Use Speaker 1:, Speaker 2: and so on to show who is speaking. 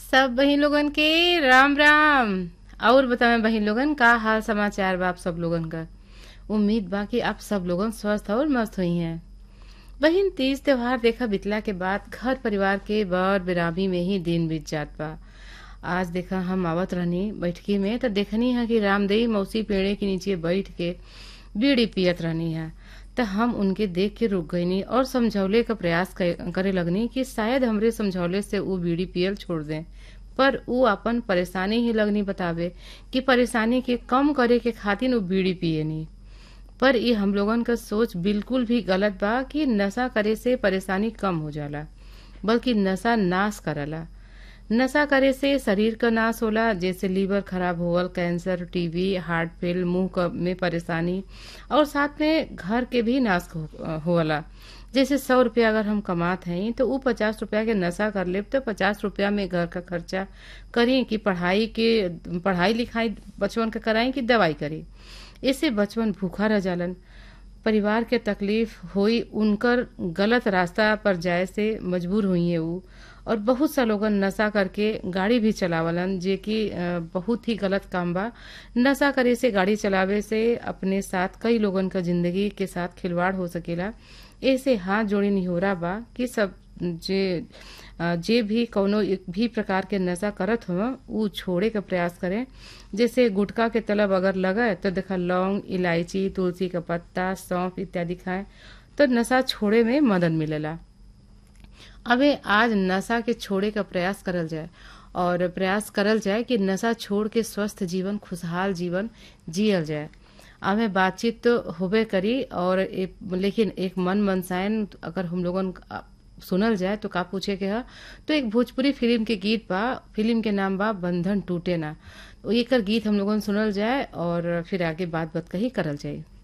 Speaker 1: सब बहिन लोगन के राम राम और बतावे बहिन लोगन का हाल समाचार बा आप सब लोगन का उम्मीद बा कि आप सब लोगन स्वस्थ और मस्त हुई हैं बहिन तीज त्योहार देखा बितला के बाद घर परिवार के बर बिरामी में ही दिन बीत जात बा आज देखा हम आवत रहनी बैठकी में तो देखनी है कि रामदेवी मौसी पेड़े के नीचे बैठ के बीड़ी पियत रहनी है तो हम उनके देख के रुक गईनी और समझौले का प्रयास क- करे लगनी कि शायद हमरे समझौले से वो बीड़ी पियल छोड़ दें पर ऊ अपन परेशानी ही लगनी बतावे कि परेशानी के कम करे के खातिर वो बीड़ी पियनी पर ये हम लोगन का सोच बिल्कुल भी गलत बा कि नशा करे से परेशानी कम हो जाला बल्कि नशा नाश करला नशा करे से शरीर का नाश होला जैसे लीवर खराब होवल कैंसर टीबी हार्ट फेल मुंह क- में परेशानी और साथ में घर के भी नाश हो- होला जैसे सौ रुपया अगर हम कमात हैं तो ऊ पचास रुपया के नशा कर लेब तो पचास रुपया में घर का खर्चा करी कि पढ़ाई के पढ़ाई लिखाई बचवन के कराई कि दवाई करी इससे बचवन भूखा रह जालन परिवार के तकलीफ होई उनकर गलत रास्ता पर जाए से मजबूर हुई है ऊ और बहुत सा लोगन नशा करके गाड़ी भी चलावलन जे कि अ, बहुत ही गलत काम बा नशा करे से गाड़ी चलावे से अपने साथ कई लोगन का जिंदगी के साथ खिलवाड़ हो सकेला ऐसे हाथ जोड़ी निहोरा बा कि सब जे अ, जे भी कौनो एक भी प्रकार के नशा करत हो ऊ छोड़े का प्रयास करें जैसे गुटखा के तलब अगर लगे तो देखा लौंग इलायची तुलसी का पत्ता सौंफ इत्यादि खाएं तो नशा छोड़े में मदद मिलेला अबे आज नशा के छोड़े का प्रयास करल जाए और प्रयास करल जाए कि नशा छोड़ के स्वस्थ जीवन खुशहाल जीवन जियल जाए हमें बातचीत तो होबे करी और एक, लेकिन एक मन मनसायन अगर हम लोगन अ, सुनल जाए तो का पूछे के ह तो एक भोजपुरी फिल्म के गीत बा फिल्म के नाम बा बंधन टूटे ना एकर गीत हम लोगन सुनल जाए और फिर आगे बात बात कही करल जाए